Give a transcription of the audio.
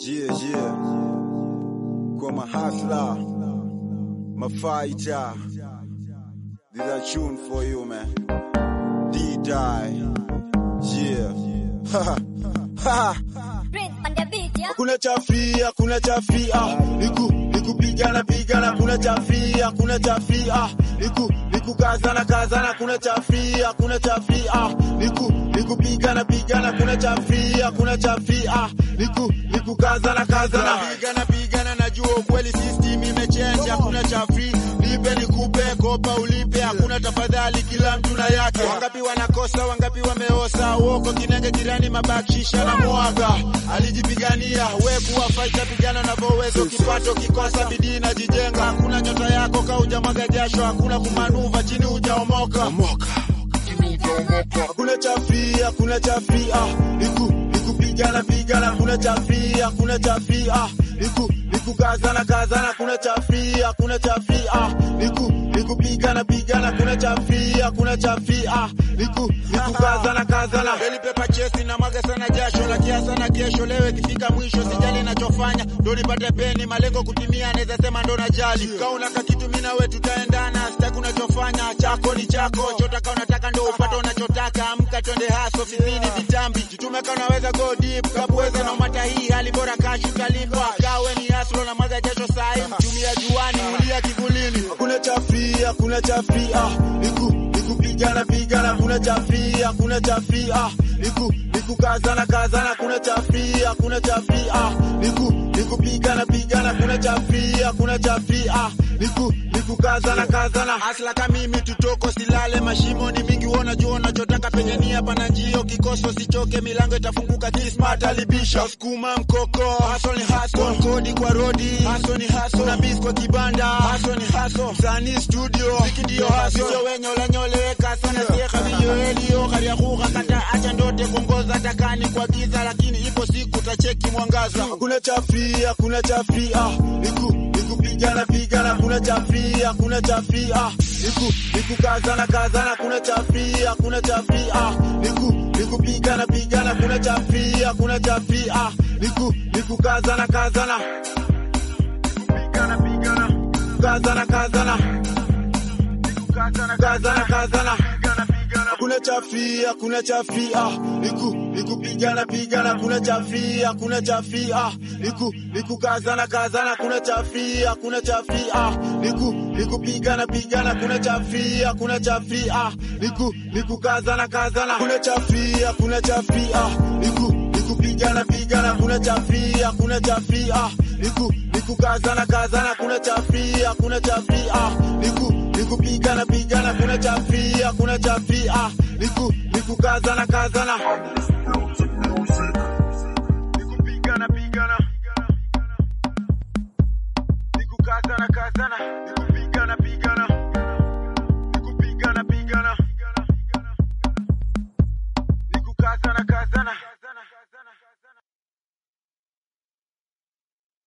Yeah, yeah. Kwa mahasla, mafighter. This a tune for you, man. D-Die. Yeah. Ha ha. Prince on the beat, yeah. Kuna chafia, kuna chafia. Niku nikupigana pigana, kuna chafia, kuna chafia. Niku nikukazana kazana, kuna chafia, kuna chafia. Niku nikupigana pigana, kuna chafia, kuna chafia. Niku nikukazana kazana. Pigana pigana, najua ukweli system imechange, hakuna cha free. Nipe nikupe, kopa ulipe, hakuna tafadhali, kila mtu na yake. Wangapi wanakosa, wangapi wameosa, uoko kinenge jirani, mabakisha na mwaga. Alijipigania, we kuwa fighter, pigana unavyoweza, kipato kikosa, bidii inajijenga. Hakuna nyota yako ka hujamwaga jasho, hakuna kumanuva chini hujaomoka. Hakuna chafia, hakuna chafia, niku nikupigana pigana, kuna chafia, kuna chafia, niku nikukazana kazana, kuna chafia, kuna chafia, niku nikupigana pigana, kuna chafia, kuna chafia, niku nikukazana kazana. Daily paper chase na mwaga sana jasho la kiasa na kesho, leo ikifika mwisho sijali nachofanya, ndo nipate peni, malengo kutimia, naweza sema ndo najali. Kama unaka kitu mimi na wewe tutaendana, sitaki unachofanya, chako ni chako, chotaka unataka ndo upate unachotaka, amka twende haso, fizini vitambi, jitume kama unaweza go deep, kabweza na umata hii hali bora kashi utalipa, kawe ni haslo na mwaga jasho sahi, mtumia juani, ulia kivulini, kuna chafia, kuna chafia, niku nikupigana pigana, kuna chafia, kuna chafia, niku nikukazana kazana, kuna chafia, kuna chafia, niku nikupigana pigana, kuna chafia, kuna chafia, niku nikukazana kazana. Asla kama mimi tutoko, silale mashimo ni mingi, uona jua unachotaka penye nia pana njio, kikoso sichoke, milango itafunguka, kismart alibisha, sukuma mkoko, haso ni haso, kodi kwa rodi, haso ni haso, na bis kwa kibanda, haso ni haso, msanii studio, ziki ndio haso, sio wenye ulanyoleweka sana, sieka vilioelio, karia kuka kata, acha ndote kuongoza takani kwa giza, lakini ipo siku tacheki mwangaza. Kuna chafia, kuna chafia, niku nikupigana pigana, kuna chafia, kuna chafia, niku nikukazana kazana, kuna chafia, kuna chafia, niku nikupigana pigana, kuna chafia, kuna chafia, niku nikukazana kazana, nikupigana pigana, kazana kazana, nikukazana kazana kazana, kuna chafia, kuna chafia, niku nikupigana pigana, kuna chafia, kuna chafia, niku nikukazana kazana, kuna chafia, kuna chafia, niku nikupigana pigana, kuna chafia, kuna chafia, niku nikukazana kazana, kuna chafia, kuna chafia, niku nikupigana pigana, kuna chafia, kuna chafia, niku nikukazana kazana, kuna chafia, kuna chafia, niku nikupigana pigana, kuna chafia, kuna chafia, niku nikukazana kazana.